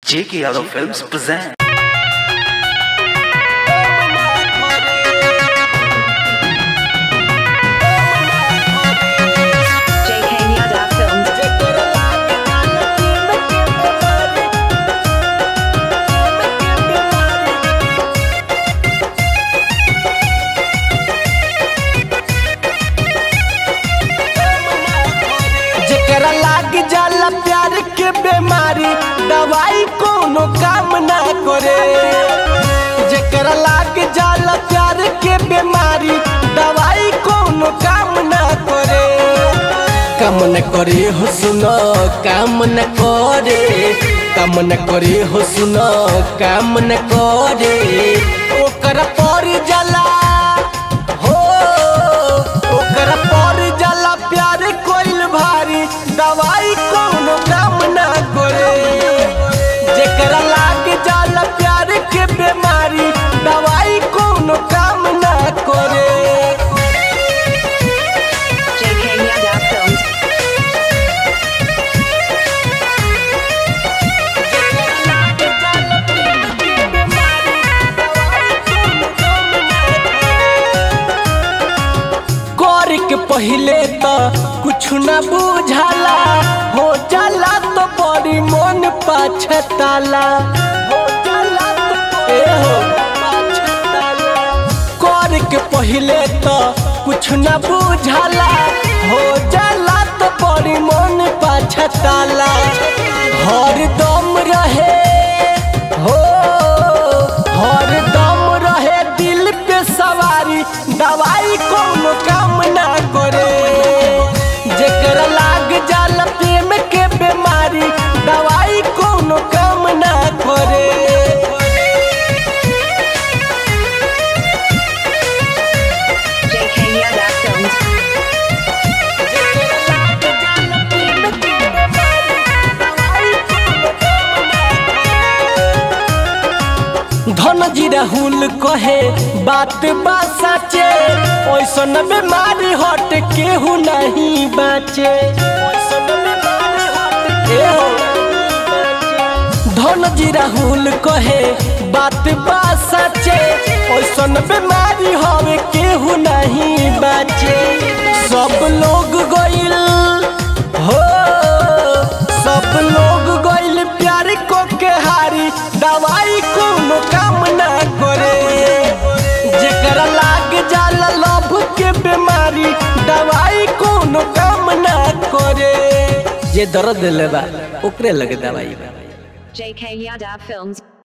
J.K. Yadav Films present. JK Yadav Films. जेकरा लाग जाला प्यार के बीमारी दवाई कोनो काम ना करे जेकरा लाग जाला प्यार के बीमारी दवाई कोनो काम ना करे काम न करे हो सुनो काम न करे काम न करे हो सुनो काम न करे ओकर पर जाला हो ओकर पर जाला प्यार कोइल भारी दवाई कोनो काम ना करे जेकरा लाग जाला प्यार के बीमारी दवाई कोनो काम ना करे JK Yadav Films. कर के पहिले तो कुछ न बुझाला हो जाला तो बड़ी मन पाछताला हो जाला तो ए हो पाछताला कर के पहिले तो कुछ न बुझाला हो जाला तो बड़ी मन पाछताला हर दम रहे हो हर दम रहे दिल पे सवारी दवाई कोनो काम ना करे जेकरा लाग जाला प्रेम के बीमारी दवाई कोनो काम ना करे JK Yadav Films. धन जी राहुल कहे बात बा सचे ओइसन बीमारी हट केहू नहीं बाचे ओइसन बीमारी हट केहू धन जी राहुल कहे बात बा सचे ओइसन बीमारी हवे केहू नहीं बाचे सब लोग गइल हो सब लोग गइल प्यार को के हारी दवाई कोनो काम ना करे जेकरा लाग जाला लभ के बीमारी दवाई कोनो काम ना करे जे दर्द लेबा ओकरे लगे दवाई बा JK Yadav Films.